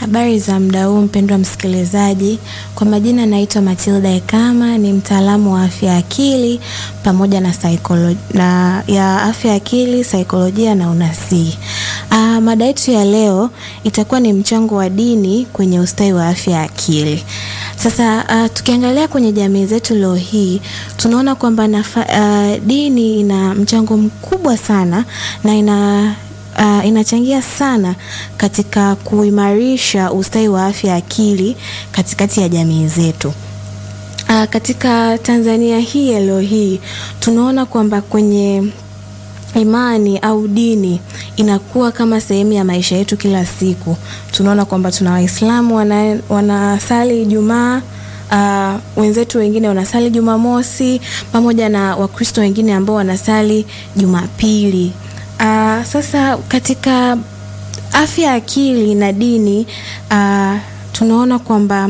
Habari za muda huu mpendwa msikilizaji, kwa majina naitwa Matilda Ekama, ni mtaalamu wa afya ya akili pamoja na saikolo, na ya afya ya akili, saikolojia na unasii. Uh, mada yetu ya leo itakuwa ni mchango wa dini kwenye ustawi wa afya ya akili. Sasa uh, tukiangalia kwenye jamii zetu leo hii tunaona kwamba uh, dini ina mchango mkubwa sana na ina Uh, inachangia sana katika kuimarisha ustawi wa afya ya akili katikati ya jamii zetu. Uh, katika Tanzania hii ya leo hii tunaona kwamba kwenye imani au dini inakuwa kama sehemu ya maisha yetu kila siku. Tunaona kwamba tuna Waislamu wana, wanasali Ijumaa Uh, wenzetu wengine wanasali Jumamosi pamoja na Wakristo wengine ambao wanasali Jumapili. Uh, sasa katika afya ya akili na dini uh, tunaona kwamba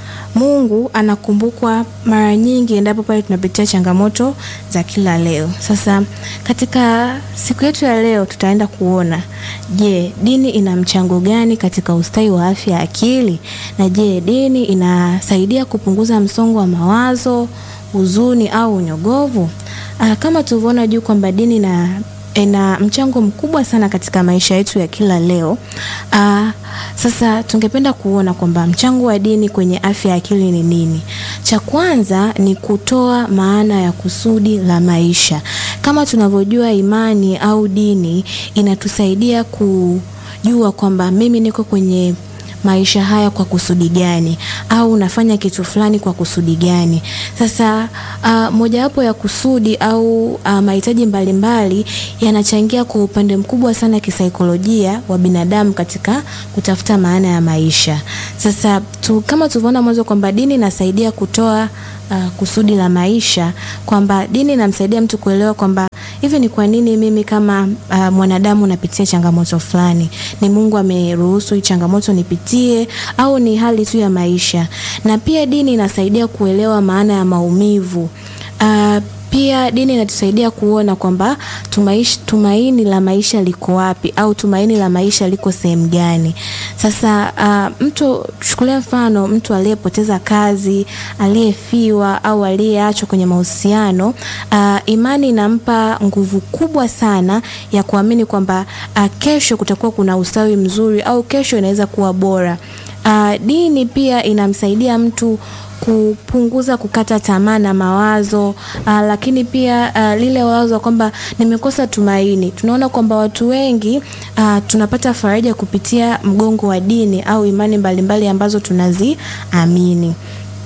Mungu anakumbukwa mara nyingi endapo pale tunapitia changamoto za kila leo. Sasa katika siku yetu ya leo tutaenda kuona, je, dini ina mchango gani katika ustawi wa afya ya akili? Na je, dini inasaidia kupunguza msongo wa mawazo, huzuni au unyogovu? Uh, kama tulivyoona juu kwamba dini na ina mchango mkubwa sana katika maisha yetu ya kila leo. Aa, sasa tungependa kuona kwamba mchango wa dini kwenye afya ya akili ni nini? Cha kwanza ni kutoa maana ya kusudi la maisha. Kama tunavyojua, imani au dini inatusaidia kujua kwamba mimi niko kwenye maisha haya kwa kusudi gani, au nafanya kitu fulani kwa kusudi gani? Sasa uh, mojawapo ya kusudi au uh, mahitaji mbalimbali yanachangia kwa upande mkubwa sana kisaikolojia wa binadamu katika kutafuta maana ya maisha. Sasa tu, kama tulivyoona mwanzo kwamba dini inasaidia kutoa uh, kusudi la maisha, kwamba dini inamsaidia mtu kuelewa kwamba hivi ni kwa nini mimi kama uh, mwanadamu napitia changamoto fulani? Ni Mungu ameruhusu hii changamoto nipitie au ni hali tu ya maisha? Na pia dini inasaidia kuelewa maana ya maumivu. Uh, pia dini inatusaidia kuona kwamba tumaini la maisha liko wapi au tumaini la maisha liko sehemu gani. Sasa uh, mtu chukulia mfano mtu aliyepoteza kazi, aliyefiwa au aliyeachwa kwenye mahusiano uh, imani inampa nguvu kubwa sana ya kuamini kwamba uh, kesho kutakuwa kuna ustawi mzuri au kesho inaweza kuwa bora. Uh, dini pia inamsaidia mtu kupunguza kukata tamaa na mawazo uh, lakini pia uh, lile wazo kwamba nimekosa tumaini. Tunaona kwamba watu wengi uh, tunapata faraja kupitia mgongo wa dini au imani mbalimbali mbali ambazo tunaziamini.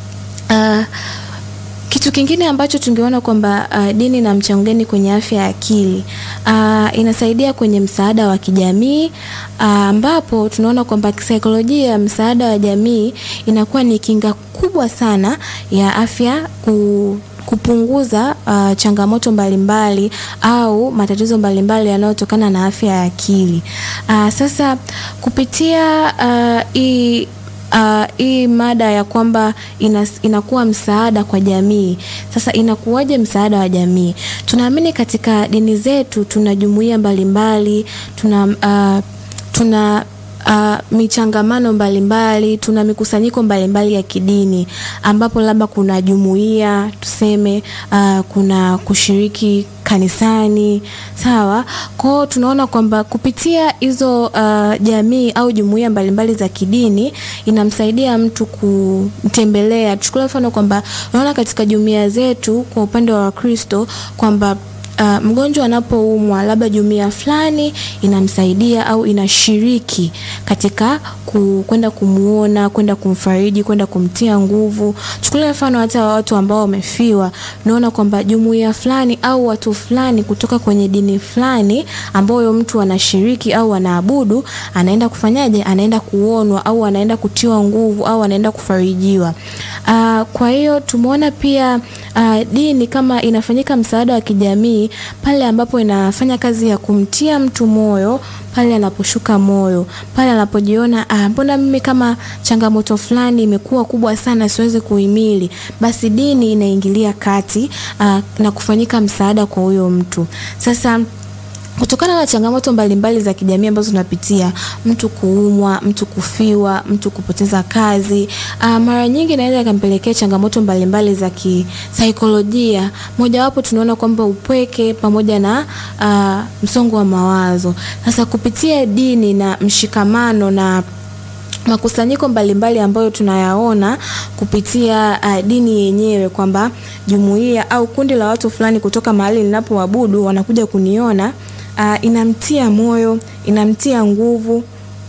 Uh, kitu kingine ambacho tungeona kwamba uh, dini na mchango gani kwenye afya ya akili uh, inasaidia kwenye msaada wa kijamii ambapo uh, tunaona kwamba kisaikolojia msaada wa jamii inakuwa ni kinga kubwa sana ya afya ku kupunguza uh, changamoto mbalimbali mbali, au matatizo mbalimbali yanayotokana na afya ya akili. Uh, sasa kupitia hii uh, hii uh, mada ya kwamba ina, inakuwa msaada kwa jamii. Sasa inakuwaje msaada wa jamii? Tunaamini katika dini zetu tuna jumuiya mbalimbali, tuna uh, tuna Uh, michangamano mbalimbali, tuna mikusanyiko mbalimbali ya kidini ambapo labda kuna jumuiya tuseme, uh, kuna kushiriki kanisani sawa. Kwao tunaona kwamba kupitia hizo uh, jamii au jumuiya mbalimbali za kidini inamsaidia mtu kumtembelea. Tuchukulie mfano kwamba unaona katika jumuiya zetu kwa upande wa Wakristo kwamba Uh, mgonjwa anapoumwa labda jumuiya fulani inamsaidia au inashiriki katika kwenda kumuona, kwenda kumfariji, kwenda kumtia nguvu. Chukulia mfano hata watu ambao wamefiwa, unaona kwamba jumuiya fulani au watu fulani kutoka kwenye dini fulani ambayo mtu anashiriki au anaabudu, anaenda kufanyaje? Anaenda kuonwa au anaenda kutiwa nguvu au anaenda kufarijiwa. Uh, kwa hiyo tumeona pia uh, dini kama inafanyika msaada wa kijamii pale ambapo inafanya kazi ya kumtia mtu moyo pale anaposhuka moyo, pale anapojiona ah, mbona mimi kama changamoto fulani imekuwa kubwa sana siwezi kuhimili, basi dini inaingilia kati ah, na kufanyika msaada kwa huyo mtu. Sasa kutokana na changamoto mbalimbali za kijamii ambazo tunapitia, mtu kuumwa, mtu kufiwa, mtu kupoteza kazi, uh, mara nyingi inaweza ikampelekea changamoto mbalimbali za kisaikolojia. Mojawapo tunaona kwamba upweke pamoja na uh, msongo wa mawazo. Sasa kupitia dini na mshikamano na makusanyiko mbalimbali ambayo tunayaona kupitia uh, dini yenyewe kwamba jumuiya au kundi la watu fulani kutoka mahali ninapoabudu wanakuja kuniona uh, inamtia moyo, inamtia nguvu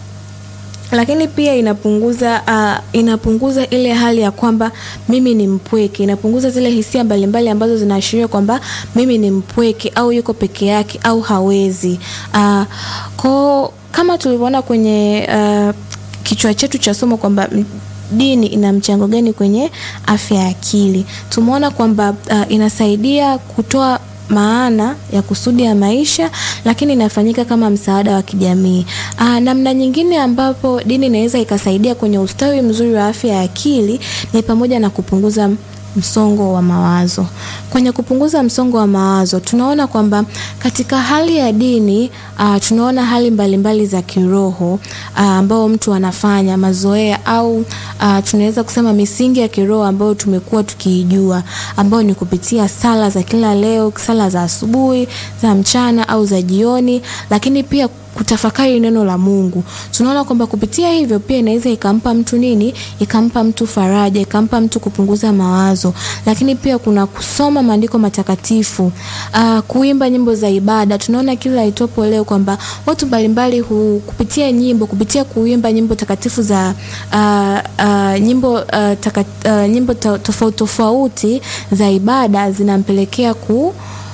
lakini pia inapunguza uh, inapunguza ile hali ya kwamba mimi ni mpweke, inapunguza zile hisia mbalimbali ambazo zinaashiria kwamba mimi ni mpweke au yuko peke yake au hawezi. Uh, kwa kama tulivyoona kwenye uh, kichwa chetu cha somo kwamba dini ina mchango gani kwenye afya ya akili, tumeona kwamba uh, inasaidia kutoa maana ya kusudi ya maisha, lakini inafanyika kama msaada wa kijamii. Aa, namna nyingine ambapo dini inaweza ikasaidia kwenye ustawi mzuri wa afya ya akili ni pamoja na kupunguza msongo wa mawazo. Kwenye kupunguza msongo wa mawazo, tunaona kwamba katika hali ya dini uh, tunaona hali mbalimbali mbali za kiroho uh, ambao mtu anafanya mazoea au uh, tunaweza kusema misingi ya kiroho ambayo tumekuwa tukiijua, ambayo ni kupitia sala za kila leo, sala za asubuhi, za mchana au za jioni, lakini pia kutafakari neno la Mungu. Tunaona kwamba kupitia hivyo pia inaweza ikampa mtu nini? Ikampa mtu faraja, ikampa mtu kupunguza mawazo. Lakini pia kuna kusoma maandiko matakatifu, uh, kuimba nyimbo za ibada. Tunaona kila itopo leo kwamba watu mbalimbali kupitia nyimbo, kupitia kuimba nyimbo takatifu za uh, uh, nyimbo uh, taka, uh, nyimbo tofauti tofauti za ibada zinampelekea ku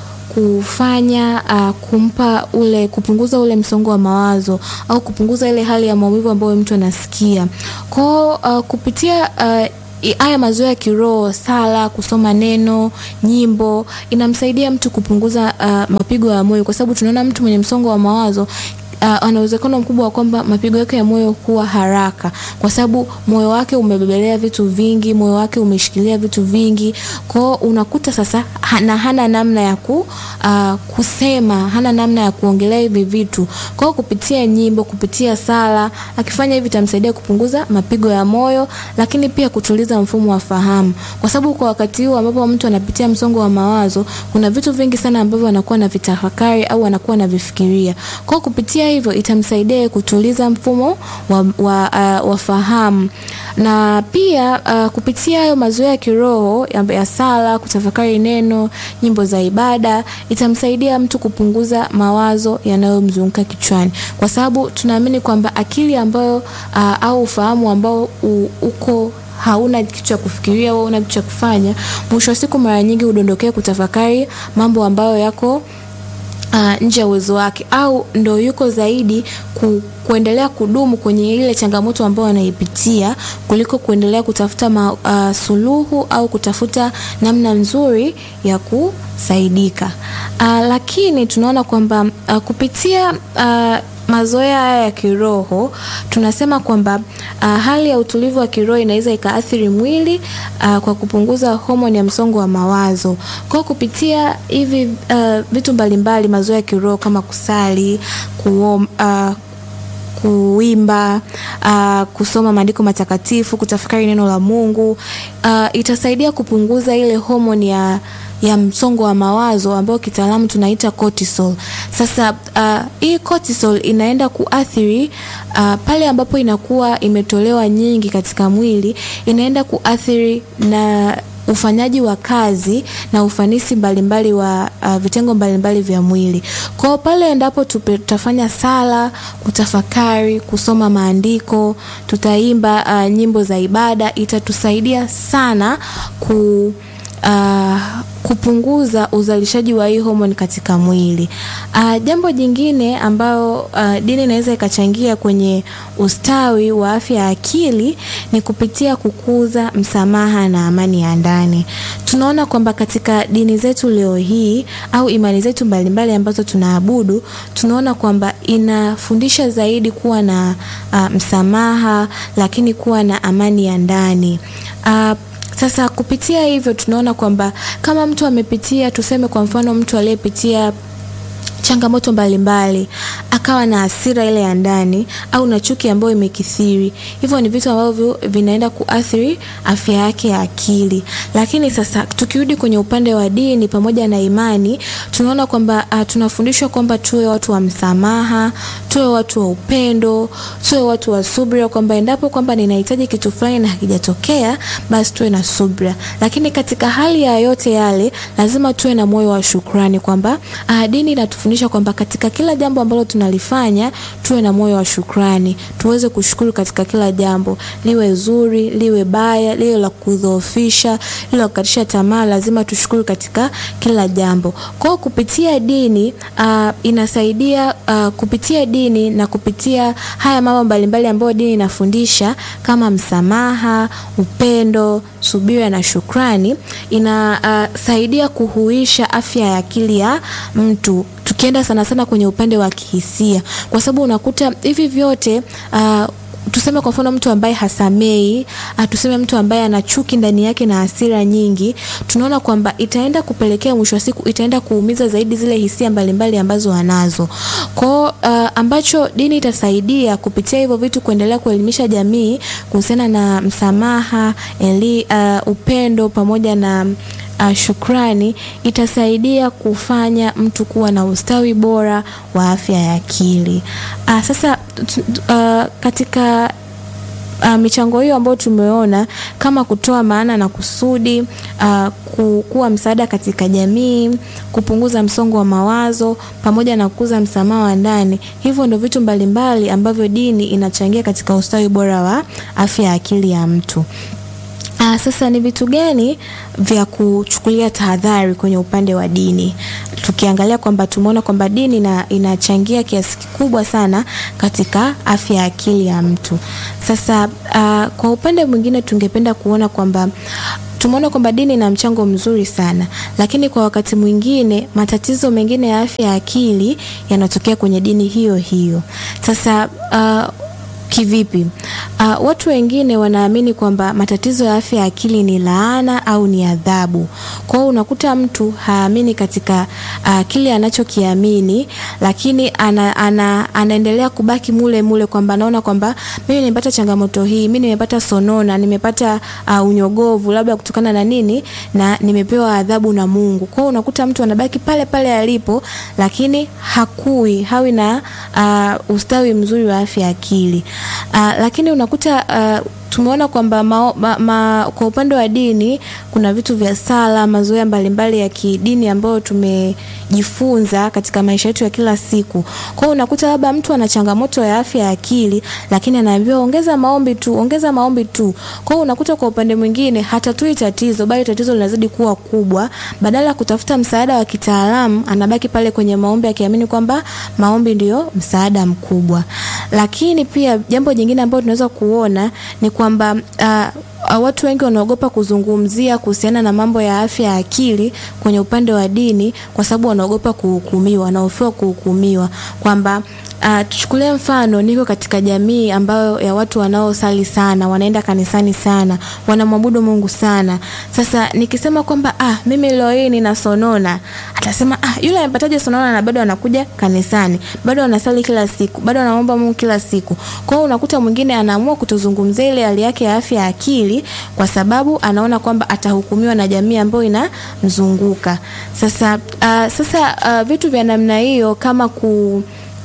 kufanya uh, kumpa ule kupunguza ule msongo wa mawazo au kupunguza ile hali ya maumivu ambayo mtu anasikia kwao uh, kupitia uh, haya mazoea ya kiroho, sala, kusoma neno, nyimbo inamsaidia mtu kupunguza uh, mapigo ya moyo, kwa sababu tunaona mtu mwenye msongo wa mawazo Uh, ana uwezekano mkubwa wa kwamba mapigo yake ya moyo kuwa haraka, kwa sababu moyo wake umebebelea vitu vingi, moyo wake umeshikilia vitu vingi. Kwao unakuta sasa hana, hana namna ya ku, uh, kusema, hana namna ya kuongelea hivi vitu. Kwao kupitia nyimbo, kupitia sala, akifanya hivi itamsaidia kupunguza mapigo ya moyo, lakini pia kutuliza mfumo wa fahamu, kwa sababu kwa wakati huu ambapo mtu anapitia msongo wa mawazo, kuna vitu vingi sana ambavyo anakuwa na vitafakari au anakuwa na vifikiria. Kwao kupitia hivyo itamsaidia kutuliza mfumo wa, wa, uh, wa fahamu na pia uh, kupitia hayo mazoea ya kiroho ya, ya sala, kutafakari neno, nyimbo za ibada itamsaidia mtu kupunguza mawazo yanayomzunguka kichwani, kwa sababu tunaamini kwamba akili ambayo uh, au ufahamu ambao u, uko hauna kitu cha kufikiria au una kitu cha kufanya, mwisho wa siku mara nyingi hudondokea kutafakari mambo ambayo yako Uh, nje ya uwezo wake au ndo yuko zaidi ku, kuendelea kudumu kwenye ile changamoto ambayo anaipitia kuliko kuendelea kutafuta ma, uh, suluhu au kutafuta namna nzuri ya kusaidika. Uh, lakini tunaona kwamba uh, kupitia uh, mazoea haya ya kiroho tunasema kwamba uh, hali ya utulivu wa kiroho inaweza ikaathiri mwili uh, kwa kupunguza homoni ya msongo wa mawazo. Kwa kupitia hivi uh, vitu mbalimbali, mazoea ya kiroho kama kusali, kuom, uh, kuimba, uh, kusoma maandiko matakatifu, kutafakari neno la Mungu uh, itasaidia kupunguza ile homoni ya ya msongo wa mawazo ambayo kitaalamu tunaita cortisol. Sasa uh, hii cortisol inaenda kuathiri uh, pale ambapo inakuwa imetolewa nyingi katika mwili, inaenda kuathiri na ufanyaji wa kazi na ufanisi mbalimbali wa uh, vitengo mbalimbali vya mwili. Kwa hiyo pale endapo tutafanya sala, kutafakari, kusoma maandiko, tutaimba uh, nyimbo za ibada, itatusaidia sana ku uh, kupunguza uzalishaji wa hii homoni katika mwili. Uh, jambo jingine ambayo uh, dini inaweza ikachangia kwenye ustawi wa afya ya akili ni kupitia kukuza msamaha na amani ya ndani. Tunaona kwamba katika dini zetu leo hii au imani zetu mbalimbali ambazo tunaabudu, tunaona kwamba inafundisha zaidi kuwa na uh, msamaha, lakini kuwa na amani ya ndani. Uh, sasa kupitia hivyo tunaona kwamba kama mtu amepitia, tuseme kwa mfano mtu aliyepitia changamoto mbalimbali, akawa na hasira ile ya ndani au na chuki ambayo imekithiri. Hivyo ni vitu ambavyo vinaenda kuathiri afya yake ya akili. Lakini sasa tukirudi kwenye upande wa dini pamoja na imani, tunaona kwamba uh, tunafundishwa kwamba tuwe watu wa msamaha, tuwe watu wa upendo, tuwe watu wa subira, kwamba endapo kwamba ninahitaji kitu fulani na hakijatokea, basi tuwe na subira. Lakini katika hali ya yote yale, lazima tuwe na moyo wa shukrani, kwamba uh, dini inatufundisha kwamba katika kila jambo ambalo tunalifanya tuwe na moyo wa shukrani, tuweze kushukuru katika kila jambo, liwe zuri, liwe baya, liwe la kudhoofisha, liwe la kukatisha tamaa, lazima tushukuru katika kila jambo. Kwa hiyo kupitia dini uh, inasaidia uh, kupitia dini na kupitia haya mambo mbalimbali ambayo dini inafundisha kama msamaha, upendo, subira na shukrani, inasaidia uh, kuhuisha afya ya akili ya mtu tukienda sana sana kwenye upande wa kihisia, kwa sababu unakuta hivi vyote uh, tuseme kwa mfano mtu ambaye hasamei, tuseme mtu ambaye ana chuki ndani yake na hasira nyingi, tunaona kwamba itaenda kupelekea mwisho wa siku itaenda kuumiza zaidi zile hisia mbalimbali ambazo anazo. Kwa uh, ambacho dini itasaidia kupitia hivyo vitu kuendelea kuelimisha jamii kuhusiana na msamaha, eli, uh, upendo pamoja na Uh, shukrani itasaidia kufanya mtu kuwa na ustawi bora wa afya ya akili. Uh, sasa uh, katika uh, michango hiyo ambayo tumeona kama kutoa maana na kusudi, uh, kuwa msaada katika jamii, kupunguza msongo wa mawazo pamoja na kukuza msamaha wa ndani. Hivyo ndio vitu mbalimbali ambavyo dini inachangia katika ustawi bora wa afya ya akili ya mtu. Uh, sasa ni vitu gani vya kuchukulia tahadhari kwenye upande wa dini? Tukiangalia kwamba tumeona kwamba dini na inachangia kiasi kikubwa sana katika afya ya akili ya mtu. Sasa uh, kwa upande mwingine tungependa kuona kwamba tumeona kwamba dini ina mchango mzuri sana, lakini kwa wakati mwingine matatizo mengine ya afya ya akili yanatokea kwenye dini hiyo hiyo. Sasa uh, Kivipi? Uh, watu wengine wanaamini kwamba matatizo ya afya ya akili ni laana au ni adhabu. Kwa hiyo unakuta mtu haamini katika uh, kile anachokiamini, lakini ana, ana, anaendelea kubaki mule mule kwamba anaona kwamba mimi nimepata changamoto hii, mimi nimepata sonona, nimepata uh, unyogovu labda kutokana na nini, na nimepewa adhabu na Mungu. Kwa hiyo unakuta mtu anabaki pale pale alipo, lakini hakui hawi na uh, ustawi mzuri wa afya ya akili. Uh, lakini unakuta uh, tumeona kwamba ma, ma, kwa upande wa dini kuna vitu vya sala, mazoea mbalimbali ya kidini ambayo tumejifunza katika maisha yetu ya kila siku. Kwa hiyo unakuta labda mtu ana changamoto ya afya ya akili, lakini anaambiwa ongeza maombi tu, ongeza maombi tu. Kwa hiyo unakuta kwa upande mwingine hatatui tatizo, bali tatizo linazidi kuwa kubwa. Badala ya kutafuta msaada wa kitaalamu, anabaki pale kwenye maombi akiamini kwamba maombi ndio msaada mkubwa. Lakini pia jambo jingine ambalo tunaweza kuona ni kwamba uh, watu wengi wanaogopa kuzungumzia kuhusiana na mambo ya afya ya akili kwenye upande wa dini kwa sababu wanaogopa kuhukumiwa, wanahofiwa kuhukumiwa kwamba Uh, tuchukulie mfano, niko katika jamii ambayo ya watu wanaosali sana, wanaenda kanisani sana, wanamwabudu Mungu sana. Sasa nikisema kwamba ah, mimi leo hii nina sonona, atasema ah, yule amepataje sonona na bado anakuja kanisani, bado anasali kila siku, bado anaomba Mungu kila siku. Kwa hiyo unakuta mwingine anaamua kutozungumzia ile hali yake ya afya ya akili kwa sababu anaona kwamba atahukumiwa na jamii ambayo inamzunguka. Sasa uh, sasa uh, vitu vya namna hiyo kama ku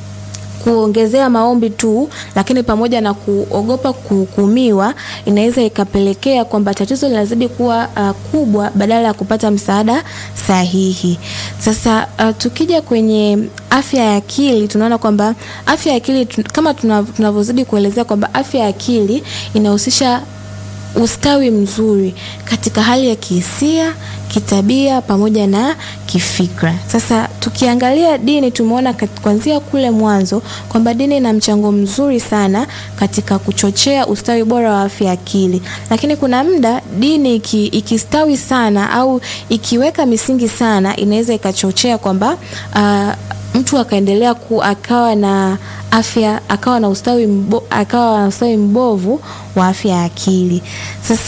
kuongezea maombi tu, lakini pamoja na kuogopa kuhukumiwa, inaweza ikapelekea kwamba tatizo linazidi kuwa uh, kubwa badala ya kupata msaada sahihi. Sasa uh, tukija kwenye afya ya akili, tunaona kwamba afya ya akili kama tunavyozidi kuelezea kwamba afya ya akili inahusisha ustawi mzuri katika hali ya kihisia, kitabia pamoja na kifikra. Sasa tukiangalia dini, tumeona kuanzia kule mwanzo kwamba dini ina mchango mzuri sana katika kuchochea ustawi bora wa afya ya akili, lakini kuna muda dini iki, ikistawi sana au ikiweka misingi sana inaweza ikachochea kwamba uh, mtu akaendelea ku akawa na afya akawa na ustawi mbo, akawa na ustawi mbovu wa afya ya akili. Sasa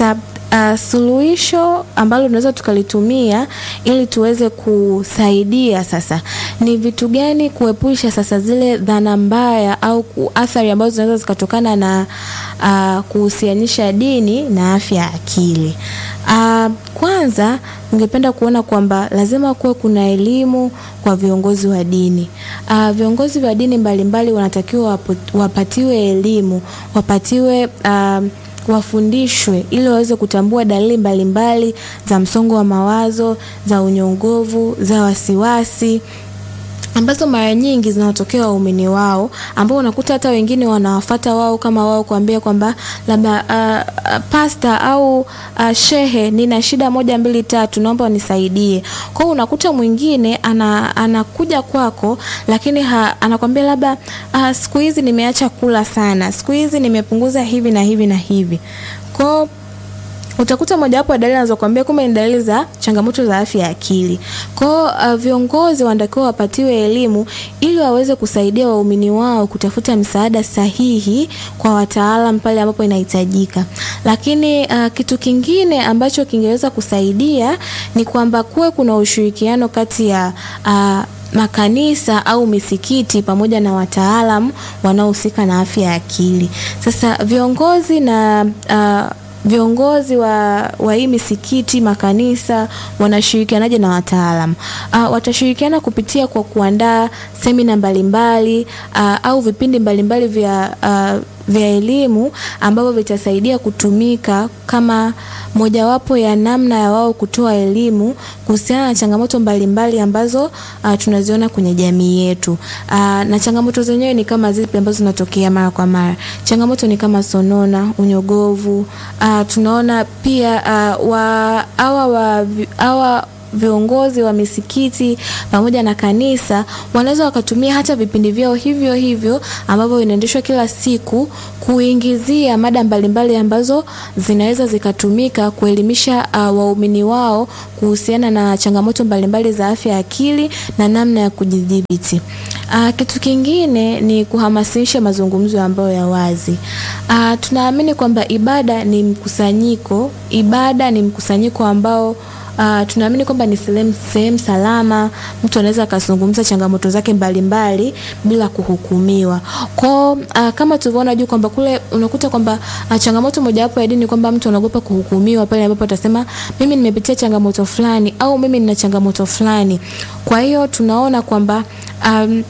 uh, suluhisho ambalo tunaweza tukalitumia ili tuweze kusaidia sasa ni vitu gani kuepusha sasa zile dhana mbaya au athari ambazo zinaweza zikatokana na uh, kuhusianisha dini na afya ya akili. Uh, kwanza ningependa kuona kwamba lazima kuwe kuna elimu kwa viongozi wa dini. Uh, viongozi wa dini mbalimbali wanatakiwa wapatiwe elimu, wapatiwe uh, wafundishwe ili waweze kutambua dalili mbalimbali za msongo wa mawazo, za unyongovu, za wasiwasi ambazo mara nyingi zinatokea waumini wao ambao unakuta hata wengine wanawafata wao kama wao kuambia kwamba labda uh, uh, pasta au uh, shehe, nina shida moja mbili tatu, naomba unisaidie. Kwa hiyo unakuta mwingine ana, anakuja kwako lakini ha, anakwambia labda uh, siku hizi nimeacha kula sana, siku hizi nimepunguza hivi na hivi na hivi kwao utakuta mojawapo ya dalili anazokuambia kumbe ni dalili za changamoto za afya ya akili. Kwao uh, viongozi wanatakiwa wapatiwe elimu ili waweze kusaidia waumini wao kutafuta msaada sahihi kwa wataalam pale ambapo inahitajika. Lakini uh, kitu kingine ambacho kingeweza kusaidia ni kwamba kuwe kuna ushirikiano kati ya uh, makanisa au misikiti pamoja na wataalam wanaohusika na afya ya akili. Sasa viongozi na uh, viongozi wa, wa hii misikiti makanisa wanashirikianaje na wataalam? Uh, watashirikiana kupitia kwa kuandaa semina mbalimbali uh, au vipindi mbalimbali vya uh, vya elimu ambavyo vitasaidia kutumika kama mojawapo ya namna ya wao kutoa elimu kuhusiana na changamoto mbalimbali ambazo uh, tunaziona kwenye jamii yetu. Uh, na changamoto zenyewe ni kama zipi ambazo zinatokea mara kwa mara. Changamoto ni kama sonona, unyogovu. Uh, tunaona pia uh, wa hawa wa hawa viongozi wa misikiti pamoja na kanisa wanaweza wakatumia hata vipindi vyao hivyo hivyo ambavyo inaendeshwa kila siku kuingizia mada mbalimbali ambazo zinaweza zikatumika kuelimisha uh, waumini wao kuhusiana na changamoto mbalimbali za afya ya akili na namna ya kujidhibiti. Uh, kitu kingine ni kuhamasisha mazungumzo ambayo ya wazi. Uh, tunaamini kwamba ibada ni mkusanyiko, ibada ni mkusanyiko ambao Uh, tunaamini kwamba ni sehemu salama, mtu anaweza akazungumza changamoto zake mbalimbali mbali, bila kuhukumiwa. Kwa uh, kama tulivyoona juu kwamba kule unakuta kwamba uh, changamoto mojawapo ya dini kwamba mtu anaogopa kuhukumiwa pale ambapo atasema mimi nimepitia changamoto fulani au mimi nina changamoto fulani. Kwa hiyo tunaona kwamba um,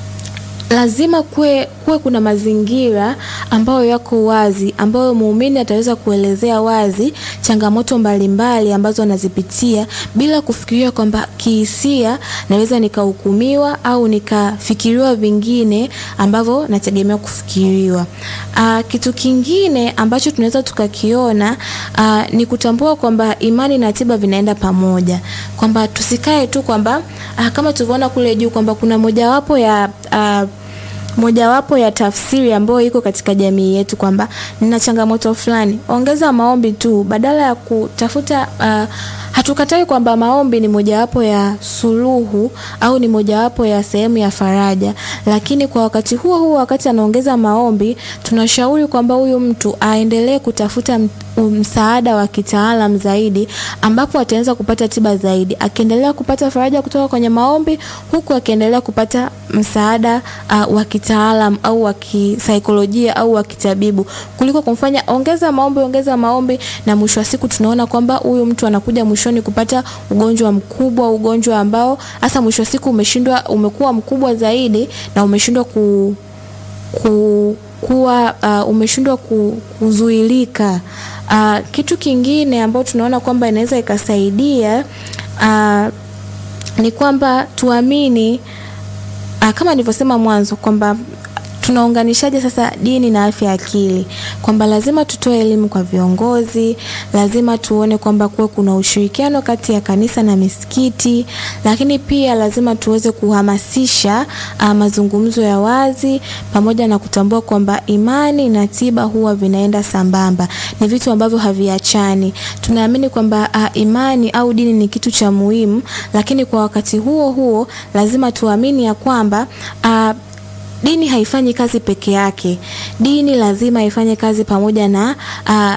lazima kuwe, kuwe kuna mazingira ambayo yako wazi ambayo muumini ataweza kuelezea wazi changamoto mbalimbali mbali ambazo anazipitia bila kufikiria kwamba kihisia naweza nikahukumiwa au nikafikiriwa vingine ambavyo nategemea kufikiriwa. Aa, kitu kingine ambacho tunaweza tukakiona aa, ni kutambua kwamba imani na tiba vinaenda pamoja, kwamba tusikae tu kwamba kama tulivyoona kule juu kwamba kuna mojawapo ya aa, mojawapo ya tafsiri ambayo iko katika jamii yetu kwamba nina changamoto fulani, ongeza maombi tu, badala ya kutafuta uh, hatukatai kwamba maombi ni mojawapo ya suluhu au ni mojawapo ya sehemu ya faraja, lakini kwa wakati huo huo, wakati anaongeza maombi, tunashauri kwamba huyu mtu aendelee kutafuta msaada wa kitaalam zaidi, ambapo ataanza kupata tiba zaidi, akiendelea kupata faraja kutoka kwenye maombi, huku akiendelea kupata msaada uh, wa kitaalam au wa kisaikolojia au wa kitabibu, kuliko kumfanya ongeza maombi, ongeza maombi, na mwisho wa siku tunaona kwamba huyu mtu anakuja mwishoni kupata ugonjwa mkubwa, ugonjwa ambao hasa mwisho wa siku umeshindwa, umekuwa mkubwa zaidi na umeshindwa ku, ku kuwa uh, umeshindwa kuzuilika. Uh, kitu kingine ambacho tunaona kwamba inaweza ikasaidia uh, ni kwamba tuamini uh, kama nilivyosema mwanzo kwamba tunaunganishaje sasa dini na afya ya akili, kwamba lazima tutoe elimu kwa viongozi, lazima tuone kwamba kuwe kuna ushirikiano kati ya kanisa na misikiti, lakini pia lazima tuweze kuhamasisha uh, mazungumzo ya wazi pamoja na kutambua kwamba imani na tiba huwa vinaenda sambamba, ni vitu ambavyo haviachani. Tunaamini kwamba uh, imani au dini ni kitu cha muhimu, lakini kwa wakati huo huo lazima tuamini ya kwamba uh, dini haifanyi kazi peke yake. Dini lazima ifanye kazi pamoja na uh,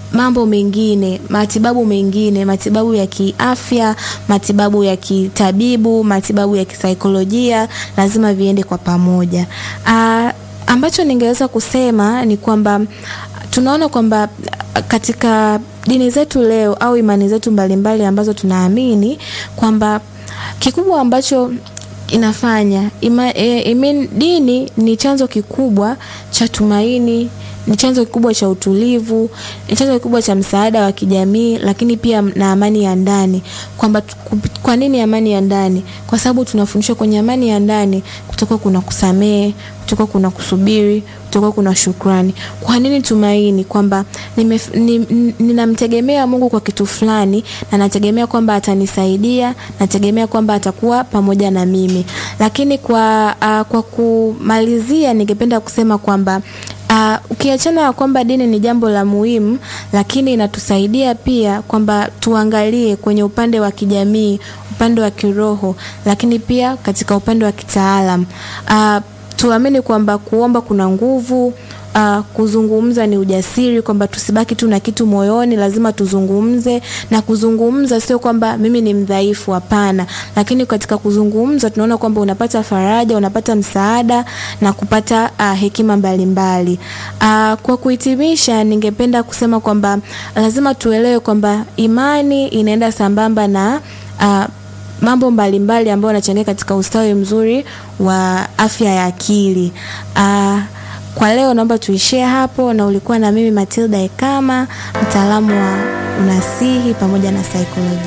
mambo mengine, matibabu mengine, matibabu ya kiafya, matibabu ya kitabibu, matibabu ya kisaikolojia lazima viende kwa pamoja. Uh, ambacho ningeweza kusema ni kwamba tunaona kwamba katika dini zetu leo au imani zetu mbalimbali ambazo tunaamini kwamba kikubwa ambacho inafanya ima, e, imen, dini ni chanzo kikubwa cha tumaini ni chanzo kikubwa cha utulivu, ni chanzo kikubwa cha msaada wa kijamii, lakini pia na amani ya ndani. Kwamba kwa nini amani ya ndani? Kwa sababu tunafundishwa kwenye amani ya ndani kutoka kuna kusamehe, kutoka kuna kusubiri, kutoka kuna shukrani. Kwa nini tumaini? Kwamba ninamtegemea Mungu kwa kitu fulani na nategemea kwamba atanisaidia, nategemea kwamba atakuwa pamoja na mimi. Lakini kwa uh, kwa kumalizia ningependa kusema kwamba Uh, ukiachana na kwamba dini ni jambo la muhimu, lakini inatusaidia pia kwamba tuangalie kwenye upande wa kijamii, upande wa kiroho, lakini pia katika upande wa kitaalam. Uh, tuamini kwamba kuomba kuna nguvu. Uh, kuzungumza ni ujasiri, kwamba tusibaki tu na kitu moyoni, lazima tuzungumze. Na kuzungumza sio kwamba mimi ni mdhaifu, hapana, lakini katika kuzungumza tunaona kwamba unapata faraja, unapata msaada na kupata uh, hekima mbalimbali mbali. Uh, kwa kuhitimisha, ningependa kusema kwamba lazima tuelewe kwamba imani inaenda sambamba na uh, mambo mbalimbali ambayo yanachangia katika ustawi mzuri wa afya ya akili uh, kwa leo naomba tuishie hapo, na ulikuwa na mimi Matilda Ekama, mtaalamu wa unasihi pamoja na saikolojia.